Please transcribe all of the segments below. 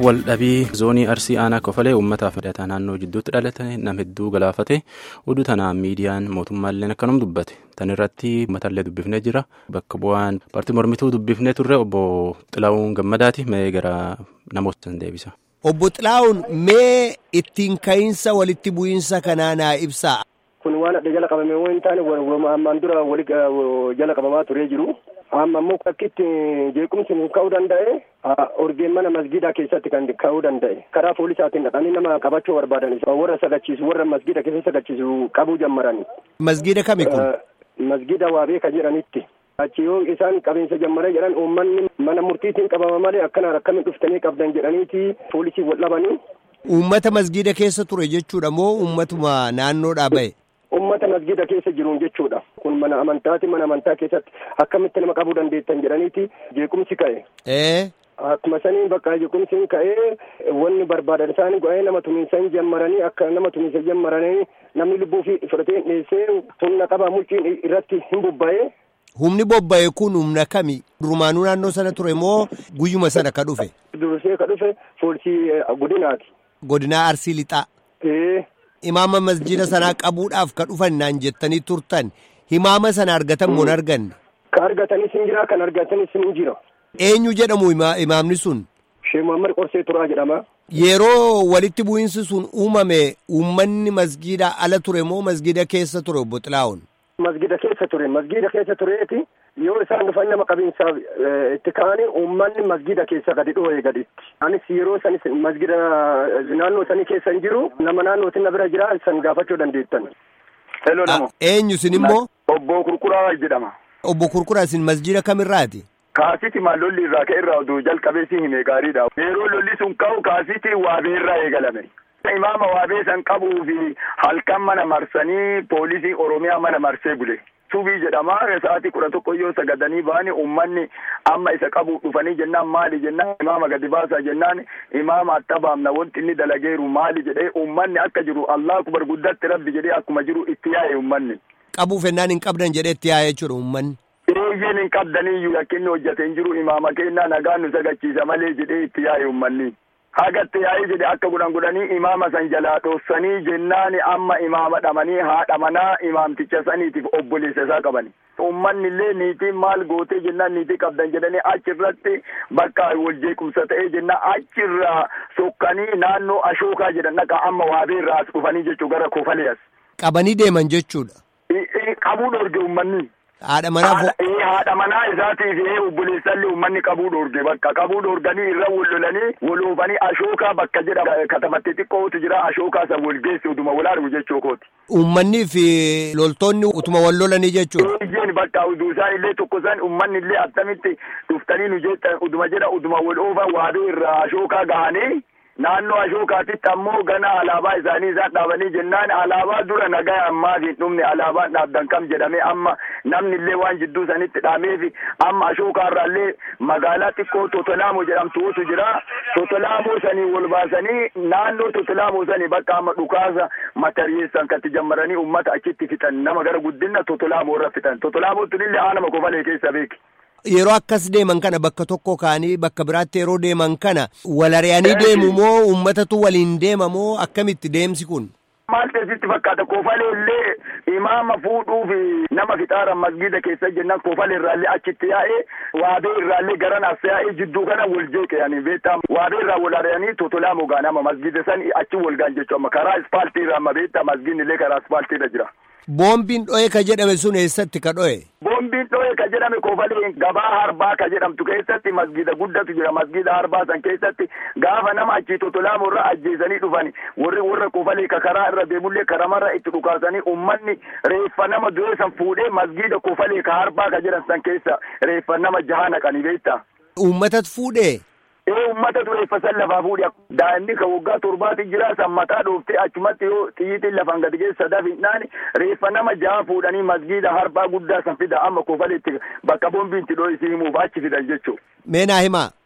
waldhabii zoonii arsii aanaa kofalee uummataaf hidhataa naannoo jidduutti dhalate nama hedduu galaafate oduu tanaan miidiyaan mootummaallee akkanum dubbate tan irratti uummatallee dubbifnee jira bakka bu'aan paartii mormituu dubbifnee turre obbo Xilaawun Gammadaati mee gara namoota deebisa. Obbo Xilaawun mee ittiin ka'iinsa walitti bu'iinsa kanaa naa ibsaa. Kun waan adda jala qabame waan hin taane ammaan dura wali jala qabamaa turee jiru. Amma immoo akkitti jeequmsi ka'uu danda'e orgeen mana masgiidaa keessatti kan ka'uu danda'e karaa poolisaatiin dhaqanii nama qabachuu barbaadan warra sagachiisu warra masgiida keessa sagachiisu qabuu jammarani. Masgiida kami kun? Masgiida waabee kan jedhanitti. Achi yoo isaan qabiinsa jammaree jedhan uummanni mana murtiitiin qabama malee akkanaan akkamiin dhuftanii qabdan jedhaniiti poolisii wal dhabanii. Uummata masgiida keessa ture jechuudha moo uummatuma naannoodhaa ba'e? Uummata masgiida keessa jiruun jechuudha. Kun mana amantaati mana amantaa keessatti akkamitti nama qabuu dandeettan jedhaniiti jeequmsi ka'e. Ee. Akkuma sanii bakka jeequmsiin ka'ee wanni barbaadan isaanii go'ee nama tumiinsan jammaranii akka nama tumiinsan jammaranii namni lubbuu fi fudhatee dhiyeessee humna qabaa mulciin irratti hin bobba'ee. Humni bobba'e kun humna kami? Durumaanuu naannoo sana ture moo guyyuma sana ka dhufe? Dursee ka dhufe poolisii godinaati. Godinaa Arsii Lixaa. Ee. Imaama masjida sanaa qabuudhaaf ka dhufan naan jettanii turtan himaama sana argatan moo hin arganne? Ka argatanis hin jira kan argatanis hin jira. Eenyu jedhamu imaamni sun? Sheek Muhammad Qorsee Turaa jedhama. Yeroo walitti bu'iinsi sun uumame uummanni masgiida ala ture moo masgiida keessa ture obbo Xilaa'oon? Masgiida keessa ture masgiida keessa tureeti yoo isaan dhufan nama qabiinsaaf itti ka'anii uummanni masgiida keessa gadi dho'ee gaditti. Anis yeroo sanis masgiida naannoo sanii keessa hin jiru nama naannoo sinna bira jira san gaafachuu dandeettan. Hello namo. Eenyu sin immoo? Obbo Kurkuraa jedhama. Obbo Kurkuraa sin masjiida kamirraati? Kaasiti maal lolli irraa ka'e irraa oduu jalqabee si hime gaariidha. Yeroo lolli sun ka'u kaasiti waabee irraa eegalame. Imaama waabee san qabuu fi halkan mana marsanii poolisii Oromiyaa mana marsee bule. Subii jedhama sa'aatii kudha tokko yoo sagadanii ba'ani uummanni amma isa qabu dhufanii jennaan maali jennaan imaama gadi baasaa jennaan imaama attabaamna wanti inni dalageeru maali jedhee uummanni akka jiru Allah kubar guddatti rabbi jedhee akkuma jiru itti yaa'e uummanni. Qabuuf ennaan hin qabdan jedhee itti yaa'e jechuudha uummanni. Eeyyeen hin qabdaniyyuu yakkinni hojjate hin jiru imaama kennaa nagaan nu sagachiisa malee jedhee itti yaa'e uummanni. hagatti yaa'ee jedhe akka godhan godhanii imaama san jalaa dhoofsanii jennaan amma imaama dhamanii haadha manaa imaamticha saniitiif obboleessa isaa qabani. Uummanni illee niitiin maal gootee jennaan niitii qabdan jedhanii achirratti bakka wal jeequmsa ta'ee jennaan achirraa sokkanii naannoo ashookaa jedhan dhaqa amma waabee irraa as dhufanii jechuu gara kofalee as. Qabanii deeman jechuudha. Qabuu dhoorge uummanni. Haadha manaa haadha manaa isaatiif obboleessallee uummanni qabuu dhoorge bakka qabuu dhoorganii irra wal lolanii wal oofanii ashookaa bakka jedha katamatti xiqqootu jira ashookaa san wal geessi utuma wal argu jechuu kooti. Uummanni fi loltoonni utuma wal lolanii jechuudha. Eeyyeen bakka uduu isaan illee tokko isaan uummanni illee attamitti dhuftanii nu jettan uduma jedha uduma wal oofan waaduu irraa ashookaa gahanii. naannoo ashookaatitti ammoo gana alaabaa isaanii isaan dhaabanii jennaan alaabaa dura nagaa ammaaf hin dhumne alaabaan dhaabdan kam jedhame amma namni illee waan jidduu sanitti dhaameef amma ashookaarraallee magaalaa xiqqoo totolaamoo jedhamtuutu jira totolaamoo sanii wal baasanii naannoo totolaamoo sanii bakka amma dhukaasa matariyeessan katti jammaranii ummata achitti fixan nama gara guddina totolaamoo irra fixan totolaamootun illee aanama kofalee keessa beeki. Yeroo akkas deeman kana bakka tokko kaanii bakka biraatti yeroo deeman kana wal ari'anii deemu moo uummatatu waliin deema moo akkamitti deemsi kun? Maal teessitti fakkaata kofalee illee imaama fuudhuu fi nama fixaaran masgiida keessa jennaan kofalee irraallee achitti yaa'ee waabee irraallee garan as yaa'ee jidduu kana wal jeeqe ani beektaa waabee irraa wal ari'anii totolaa mogaa nama masgiida san achi wal gaan jechuu amma karaa ispaaltii irraa amma beektaa masgiidni illee karaa ispaaltii irra jira. Boombiin dho'e ka jedhame sun eessatti ka dho'e? Boombiin dho'e ka jedhame kofalee gabaa harbaa ka jedhamtu keessatti masgiida guddatu jira masgiida harbaa san keessatti gaafa nama achii totolaamoo irra ajjeesanii dhufan warri warra kofalee ka karaa irra deemullee karamarra itti dhukaasanii ummanni reeffa nama du'e san fuudhee masgiida kofalee ka harbaa ka jedhan san keessa reeffa nama jaha naqanii beektaa. Uummatatu fuudhee? ee ummata reeffa san lafaa fuudhe daa'imni kan waggaa torbaati jira san mataa dhooftee achumatti yoo xiyyiitiin lafaan gadi geessa dafinaan reeffa nama jaha fuudhanii masgiida harbaa guddaa san fida amma kofaleetti bakka boombiin itti dho'isii himuuf achi fidan jechuu. Meenaa himaa.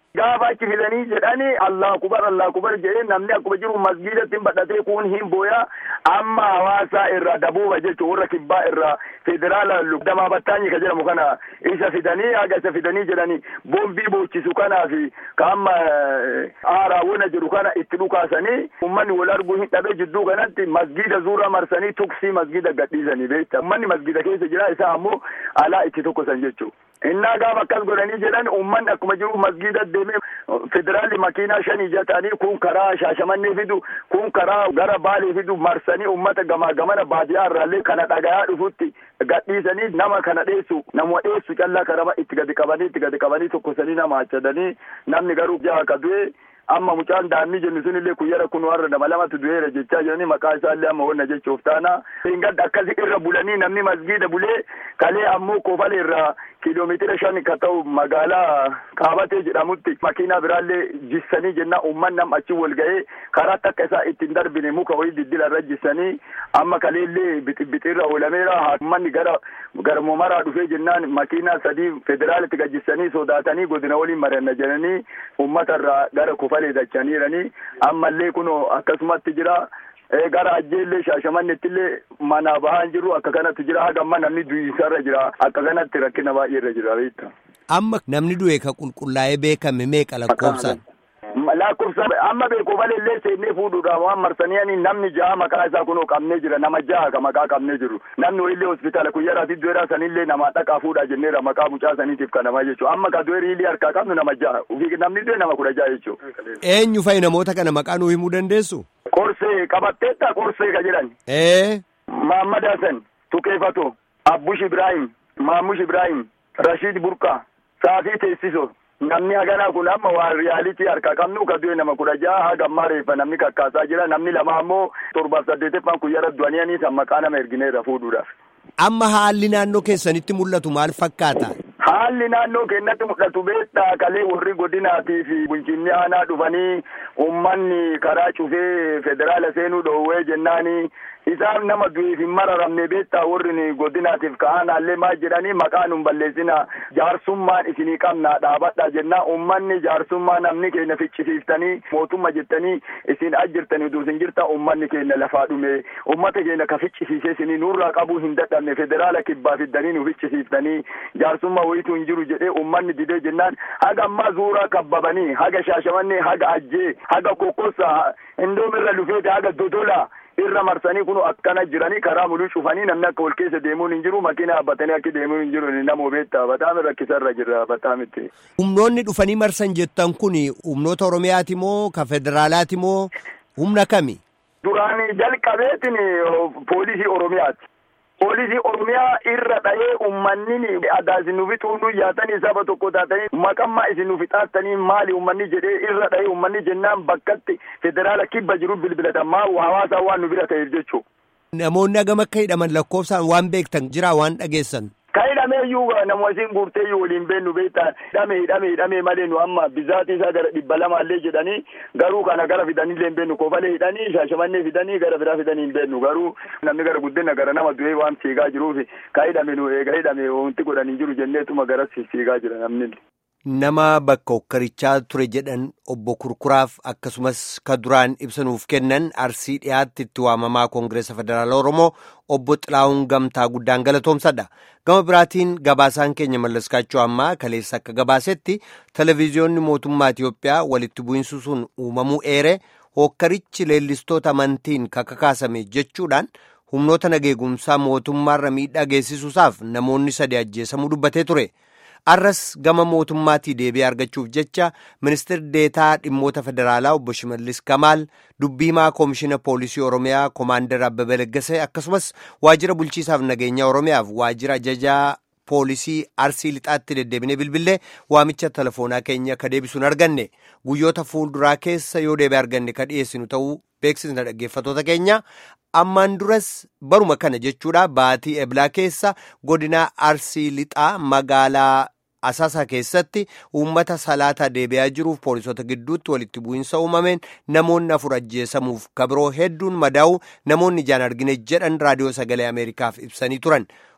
gaafa achi fidanii jedhani allah kubar allah kubar jedhee namni akkuma jiru masgiidatti badhatee kuun hin booya amma hawaasa irraa dabuuba jechuun warra kibbaa irraa federaala damaa battaanyi ka jedhamu kana isa fidanii haga isa fidanii jedhani boombii boochisu kanaa fi ka amma aaraawwana jedhu kana itti dhukaasanii ummanni wal arguu hin dhabe jidduu kanatti masgiida zuura marsanii tuksii masgiida gadhiisanii beekta ummanni masgiida keessa jira isaa ammoo alaa itti tokkosan jechuu innaa gaafa akkas godhanii jedhan ummanni akkuma jiru masgiida deemee federaalli makiinaa shan ija ta'anii kun karaa shaashamannee fidu kun karaa gara baalee fidu marsanii ummata gamaa gamana baadiyaa irraallee kana dhagayaa dhufutti gadhiisanii nama kana dheessu nama dheessu callaa karama itti gadi qabanii itti gadi qabanii tokkosanii nama achadanii namni garuu jaha ka du'e amma mucaan daa'imni jennu sun illee kuyyara kun warra nama lamatu du'eera jechaa jiranii maqaa isaa illee amma wanna jechuuf taana hingadda akkasi irra bulanii namni masgiida bulee kalee ammoo kofale irraa kiiloomeetira shan ka ta'u magaalaa qaabatee jedhamutti makiinaa biraallee jissanii jenna umman nam achi wal ga'ee karaa takka isaa ittiin darbine muka wayii diddila irra jissanii amma kaleellee bixibixirra oolameera ummanni gara garmoo maraa dhufee jennaan makiinaa sadii federaalitti gajjissanii sodaatanii godina waliin mari'anna jedhanii ummata irraa gara kofalee dachaniiranii ammallee kunoo akkasumatti jira gara ajjeellee shaashamannettillee manaa bahaa hin jiru akka kanatti jira haga amma namni du'isarra jira akka kanatti rakkina baay'ee irra jira beekta. Amma namni du'e ka qulqullaa'ee beekame meeqa lakkoofsaan? lakkoofsa amma beeku malillee seennee fuudhuudhaaf waan marsanii namni jaha maqaa isaa kunoo qabnee jira nama jaha ka maqaa qabnee jiru namni wayillee hospitaala kuyyaraati du'eera sanillee nama dhaqaa fuudhaa jenneera maqaa mucaa saniitiif kanamaa jechuudha amma ka du'e riilii harkaa qabnu nama jaha namni du'e nama kudha jaha jechuudha. Eenyu fa'i namoota kana maqaa nuu himuu dandeessu? Qorsee qabatteetta qorsee ka jedhan. Ee. Mahammad Hassan Tukeefato Abbush Ibrahim Maamush Ibrahim Rashid Burqa Saafii Teessiso namni haganaa kun amma waan riyaalitii harkaa qabnu ka du'e nama kudha jaha haga ammaa reeffa namni kakkaasaa jira namni lama ammoo torbaaf saddeetteffaan kuyyara du'anianii san maqaa nama ergineerra fuudhuudhaaf. Amma haalli naannoo keessanitti mul'atu maal fakkaata? Haalli naannoo keenyatti mul'atu beektaa kalee warri godinaatii fi bulchiinni aanaa dhufanii ummanni karaa cufee federaala seenuu dhoowwee jennaanii isaan nama du'eef hin mararamne beektaa warri godinaatiif ka'anaallee maal jedhanii maqaa nun balleessina jaarsummaan isinii qabnaa dhaabadha jennaa ummanni jaarsummaa namni keenya ficcisiiftanii mootummaa jettanii isin ajjirtanii utuu isin jirta ummanni keenya lafaa dhume ummata keenya ka ficcisiisee isinii nurraa qabuu hin dadhabne federaala kibbaa fiddanii nu ficcisiiftanii jaarsummaa wayituu hin jiru jedhee ummanni didee jennaan haga ammaa zuuraa kabbabanii haga shaashamannee haga ajjee haga kokkossa indoomirra dhufeete haga dodola irra marsanii kun akkana jiranii karaa muluu cufanii namni akka wal keessa deemuun hin jiru makiina dhaabbatanii akka deemuun hin jiru nama beektaa bataami rakkisarra jira bataamitti. Humnoonni dhufanii marsan jettan kun humnoota Oromiyaati moo ka federaalaati moo humna kami? Duraan jalqabeetiin poolisii Oromiyaati. poolisii oromiyaa irra dha'ee ummanni adaa isin nufi xuuxuu yaatanii saba tokko taatanii maqammaa isin nufi xaattanii maali ummanni jedhee irra dha'ee ummanni jennaan bakkatti federaala kibba jiru bilbilatan maa hawaasaa waan nu bira ta'eef jechuu. Namoonni hagam akka hidhaman lakkoofsaan waan beektan jira waan dhageessan. Ka hidhameeyyuu nama isin guurteeyyuu waliin beennu beektaa hidhame hidhame hidhame malee nu amma bizaatii isaa gara dhibba lamaallee jedhanii garuu kana gara fidanillee hin beennu kofalee hidhanii shaashamannee fidanii gara biraa fidanii hin beennu garuu namni gara guddina gara nama du'ee waan fiigaa jiruufi ka hidhame nu eega hidhame wanti godhan hin jiru jenneetuma gara fiigaa jira namni. Nama bakka hokkarichaa ture jedhan obbo Kurkuraaf akkasumas ka duraan ibsanuuf kennan arsii dhiyaatti itti waamamaa Koongireesa Federaala Oromoo obbo Xilaa'uun Gamtaa guddaan galatoomsadha. Gama biraatiin gabaasaan keenya mallaskaachuu ammaa kaleessa akka gabaasetti televezyiyoonni mootummaa Itiyoophiyaa walitti bu'iinsi sun uumamuu eere hokkarichi leellistoota amantiin kakakaasame jechuudhaan humnoota nageegumsaa mootummaarra miidhaa geessisuusaaf namoonni sadi ajjeesamuu dubbatee ture. arras gama mootummaatii deebi'ee argachuuf jecha ministeerri deetaa dhimmoota federaalaa obbo Shimallis Kamaal dubbiimaa koomishina poolisii oromiyaa koomaandar Abbabee Laggasee akkasumas waajjira bulchiisaaf nageenya oromiyaaf waajjira ajajaa poolisii arsii lixaatti deddeebinee bilbilee waamicha telefoonaa keenya ka deebisuun arganne guyyoota fuulduraa keessa yoo deebi'ee arganne ka dhiyeessinu ta'uu beeksisna dhaggeeffatoota keenya ammaan duras baruma kana jechuudha baatii eblaa keessa godina arsii lixaa magaalaa asaasaa keessatti uummata salaataa deebi'aa jiruuf poolisota gidduutti walitti bu'iinsa uumameen namoonni afur ajjeesamuuf kabiroo hedduun madaa'u namoonni ijaan argine jedhan raadiyoo sagalee ameerikaaf ibsanii turan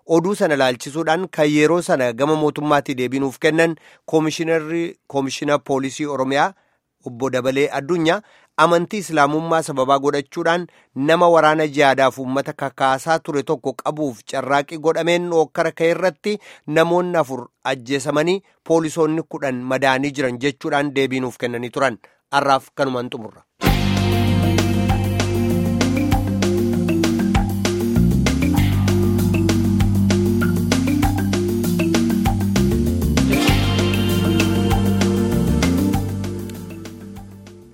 oduu sana ilaalchisuudhaan kan yeroo sana gama mootummaatii deebiinuuf kennan koomishinarri koomishina poolisii oromiyaa obbo Dabalee Addunyaa amantii islaamummaa sababaa godhachuudhaan nama waraana jihaadaaf uummata kakaasaa ture tokko qabuuf carraaqii godhameen okkara ka'e irratti namoonni afur ajjeesamanii poolisoonni kudhan madaanii jiran jechuudhaan deebiinuuf kennanii turan har'aaf kanumaan xumurra.